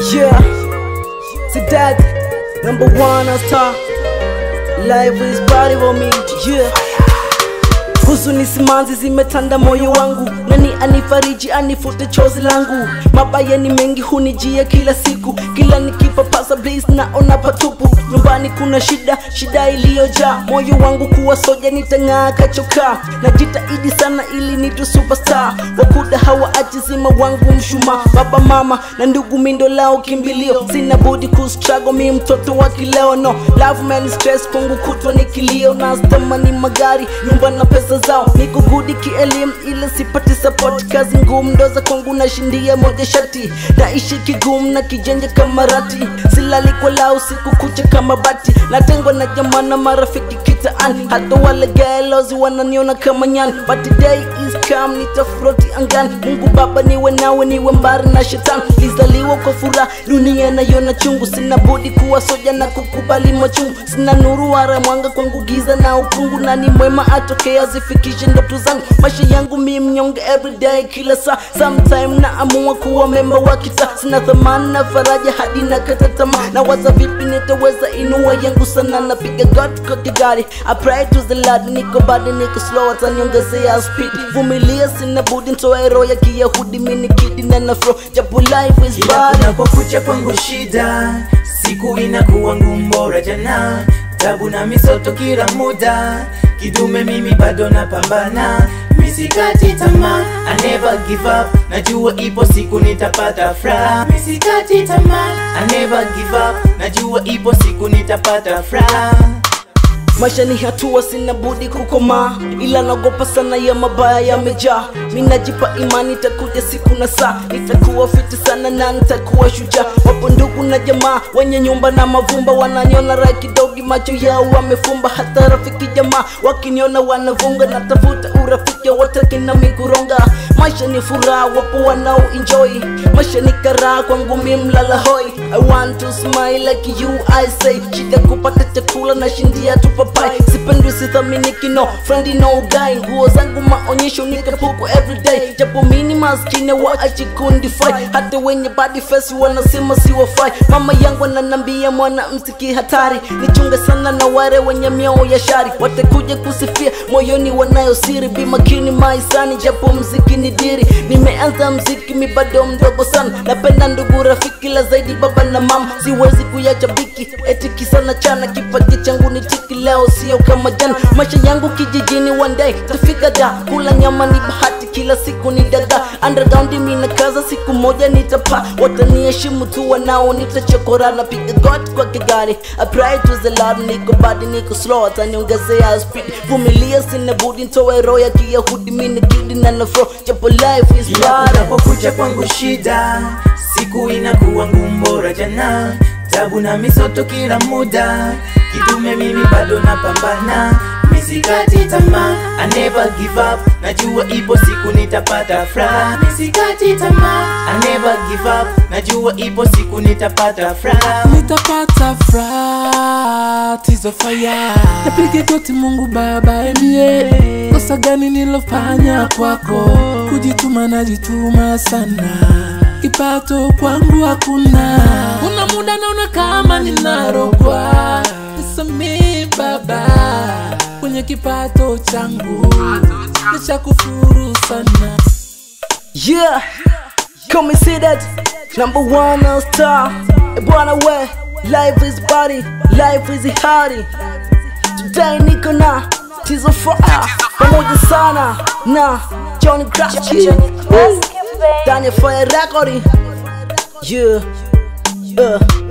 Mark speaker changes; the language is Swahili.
Speaker 1: Yeah, see that number one on star. Life is body for me. Yeah. Huzuni simanzi zimetanda moyo wangu, nani anifariji anifute chozi langu? Mabaya ni mengi hunijia kila siku, kila nikipapasa blaze naona patupu. Nyumbani kuna shida, shida iliyojaa moyo wangu kuwa soja, nitang'aa kachoka. Najitahidi sana ili nitu superstar, wakuda hawa ajizima wangu mshuma. Baba mama na ndugu mindo lao kimbilio, sina budi kustruggle mi mtoto wa kileo. No love man stress kwangu kutwa ni kilio, na stamani magari nyumba na pesa zao, niko gudi kielimu ila sipati support. Kazi ngumu ndoza kwangu nashindia moja shati, naishi kigumu na kijenja kama rati, silali kwa lao siku kucha kama bati, natengwa na jamaa na marafiki kitaani, hata wale gelozi wananiona kama nyani, but today is come, nitafuroti angani. Mungu Baba niwe nawe, niwe mbali na shetani, lizaliwa kwa furaha, dunia naiona chungu, sina budi kuwa soja na kukubali machungu, sina nuru wala mwanga kwangu, giza na ukungu, na ni mwema atokea zifikishe ndoto zangu, maisha yangu mi mnyonge everyday, kila saa, sometime naamua kuwa memba wa kitaa, sina thamani na faraja hadi na kata tamaa, na waza vipi nitaweza inua yangu sana, napiga God kwa kigari, I pray to the Lord, niko bado niko slow, ataniongezea speed, vumilia, sina budi nitoe roho ya kiyahudi, mini kidi na nafro, japo life is
Speaker 2: Kila
Speaker 1: bad
Speaker 2: kunapokucha kwangu shida, siku inakuwa ngumu bora jana, tabu na misoto kila muda, kidume mimi bado napambana, misikati tamaa, I never give up, najua ipo siku nitapata furaha, misikati tamaa, I never give up, najua ipo siku nitapata furaha.
Speaker 1: maisha ni hatua, sina budi kukomaa, ila naogopa sana ya mabaya yamejaa. Mi najipa imani, itakuja siku na saa, nitakuwa fiti sana na nitakuwa shujaa. Wapo ndugu na jamaa wenye nyumba na mavumba, wananiona raha kidogi, macho yao wamefumba. Hata rafiki jamaa wakiniona wanavunga, natafuta urafiki wataki na mikuronga. Maisha ni furaha, wapo wanao enjoy. Maisha ni karaha, kwangu mi mlala hoi. I want to smile like you, I say. Shida kupata chakula na shindia tu papai. Sipendwi sithaminiki, no friend no guy. Nguo zangu maonyesho nikapuku everyday. Japo mini maskini waachi kundify. Hata wenye body face wanasema siwafai. Mama yangu ananambia mwana msiki hatari. Nichunge sana na wale wenye mioyo ya shari. Watakuja kusifia moyoni wanayo siri. Be makini maisani, japo mziki ni diri. Nimeanza mziki mi bado mdogo sana. Napenda ndugu rafiki la zaidi baba na mama. Siwezi kuyacha biki eti kisa na chana. Kipaji changu ni tiki leo, sio kama jana. Maisha yangu kijijini one day tafika da. Kula nyama ni bahati, kila siku ni daga. Underground mi na kaza, siku moja nitapa. Wataniheshimu tu wanao nitachokora. Napiga God kwa kigari. I pray to the Lord, niko badi niko slow, ataniongezea speed. Vumilia, sina budi nitoe roho ya kiyahudi. Mi ni kidi na nafro, japo life is
Speaker 2: Kila
Speaker 1: bad.
Speaker 2: kunapokucha kwangu shida, siku inakuwa ngumu bora jana, tabu na misoto kila muda, kidume mimi bado napambana, misikati tamaa, I never give up, najua ipo siku nitapata furaha, misikati tamaa, I never give up, najua ipo siku nitapata furaha.
Speaker 3: nitapata furaha tizo faya napige goti mungu baba emie kosa gani nilofanya kwako kujituma najituma sana kipato kwangu hakuna kuna muda naona kama ninarogwa nisami baba kwenye kipato changu nishakufuru sana
Speaker 1: Yeah, come and see that number one on star. E bwana we, life is body, life is hardy. Today niko na Tizo Fire pamoja sana na Johnny Grachi, Daniel Fire Record. Yeah, uh.